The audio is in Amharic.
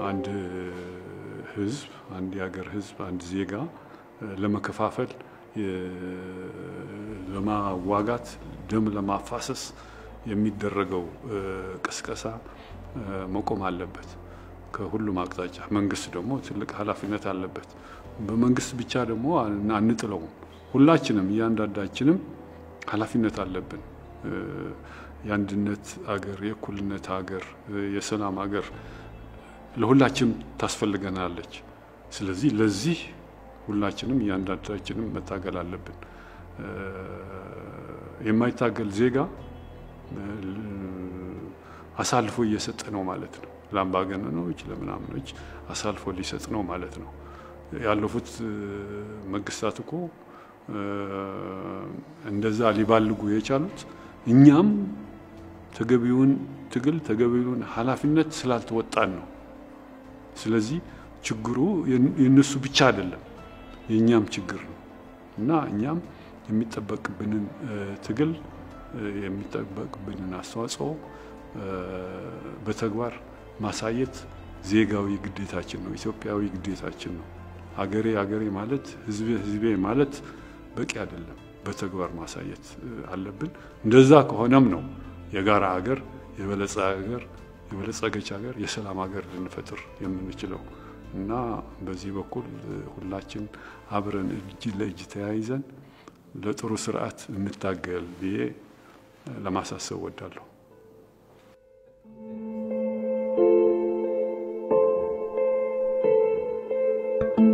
አንድ ህዝብ አንድ የሀገር ህዝብ አንድ ዜጋ ለመከፋፈል ለማዋጋት ደም ለማፋሰስ የሚደረገው ቅስቀሳ መቆም አለበት። ከሁሉም አቅጣጫ መንግስት ደግሞ ትልቅ ኃላፊነት አለበት። በመንግስት ብቻ ደግሞ አንጥለውም። ሁላችንም እያንዳንዳችንም ኃላፊነት አለብን። የአንድነት አገር፣ የእኩልነት ሀገር፣ የሰላም ሀገር ለሁላችንም ታስፈልገናለች። ስለዚህ ለዚህ ሁላችንም እያንዳንዳችንም መታገል አለብን። የማይታገል ዜጋ አሳልፎ እየሰጠ ነው ማለት ነው። ለአምባገነኖች ለምናምኖች አሳልፎ ሊሰጥ ነው ማለት ነው። ያለፉት መንግስታት እኮ እንደዛ ሊባልጉ የቻሉት እኛም ተገቢውን ትግል ተገቢውን ኃላፊነት ስላልተወጣን ነው። ስለዚህ ችግሩ የእነሱ ብቻ አይደለም፣ የእኛም ችግር ነው እና እኛም የሚጠበቅብንን ትግል የሚጠበቅብንን አስተዋጽኦ በተግባር ማሳየት ዜጋዊ ግዴታችን ነው፣ ኢትዮጵያዊ ግዴታችን ነው። ሀገሬ ሀገሬ ማለት ህዝቤ ህዝቤ ማለት በቂ አይደለም፣ በተግባር ማሳየት አለብን። እንደዛ ከሆነም ነው የጋራ ሀገር የበለጸ ሀገር የበለጸገች ሀገር የሰላም ሀገር ልንፈጥር የምንችለው እና በዚህ በኩል ሁላችን አብረን እጅ ለእጅ ተያይዘን ለጥሩ ስርዓት እንታገል ብዬ ለማሳሰብ ወዳለሁ። thank you